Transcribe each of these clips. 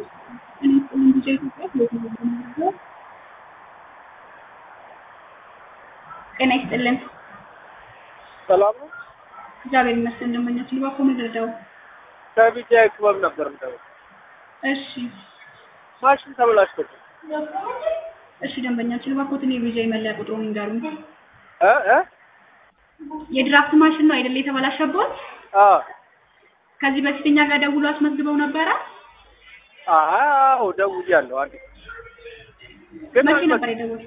ጤና ይስጥልን። ሰላም ነው። እግዚአብሔር ይመስገን። እንደመኛች ልባኮ ምድርደው ከቢጃ ክበብ ነበር እንደው እሺ፣ ማሽን ተበላሽቶ እሺ። ደንበኛችን ልባኮትን የቪዛ መለያ ቁጥሩን ይንገሩኝ። እ እ የድራፍት ማሽን ነው አይደል የተበላሸበት? አ ከዚህ በፊት እኛ ጋር ደውሎ አስመዝግበው ነበረ። አዎ ደውያለሁ። አንዴ ግን መቼ አልመጣም። ነበር የደወሉት?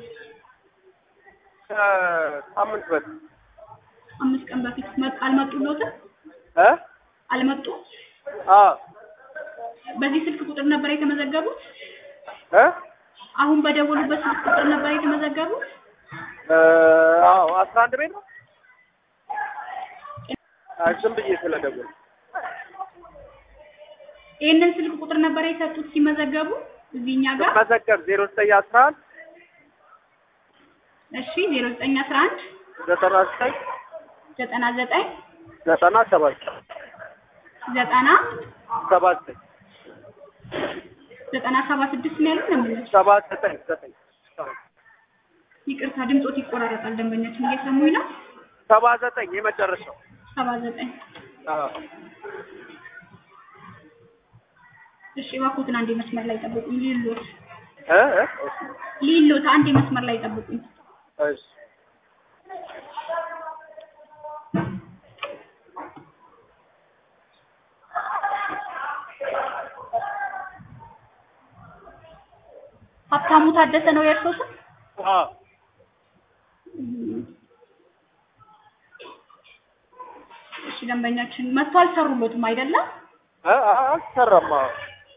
ከሳምንት በፊት አምስት ቀን በፊት መጥ- አልመጡሎትም? እ አልመጡ? አ በዚህ ስልክ ቁጥር ነበር የተመዘገቡት? እ አሁን በደወሉበት ስልክ ቁጥር ነበር የተመዘገቡት? እ አዎ አስራ አንድ ቤት ነው። አይ ዝም ብዬ ስለደወልኩ ይህንን ስልክ ቁጥር ነበር የሰጡት ሲመዘገቡ እዚህ እኛ ጋር? መዘገብ ዜሮ ዘጠኝ አስራ አንድ እሺ 0911 ዘጠና ዘጠኝ 99 ዘጠና ሰባት ዘጠና ሰባ ዘጠኝ ዘጠና ሰባ ስድስት ነው ያሉት ደንበኛችን። ሰባ ዘጠኝ ዘጠኝ ይቅርታ ድምፆት ይቆራረጣል። ደንበኛችን እየሰሙኝ ነው። ሰባ ዘጠኝ የመጨረሻው ሰባ ዘጠኝ አዎ እሺ እባክዎትን አንዴ መስመር ላይ ጠብቁኝ። ሊሎት እ እ ሊሎት አንዴ መስመር ላይ ጠብቁኝ። እሺ ሀብታሙ ታደሰ ነው የእርሶ ስም? አዎ እሺ ደንበኛችን መጥቶ አልሰሩሎትም አይደለም? እ አልሰራም። አዎ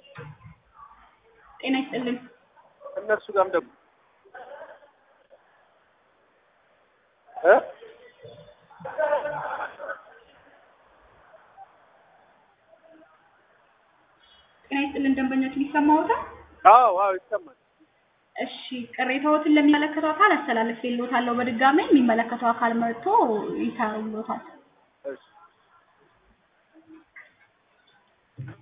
ጤና ይስጥልን። እነሱ ጋርም ደግሞ እ ጤና ይስጥልን ደንበኛችን ይሰማዎታል? አዎ አዎ ይሰማል። እሺ ቅሬታዎትን ለሚመለከተው አካል አስተላልፌልዎታለሁ። በድጋሚ የሚመለከተው አካል መጥቶ ይሰሩሎታል። እሺ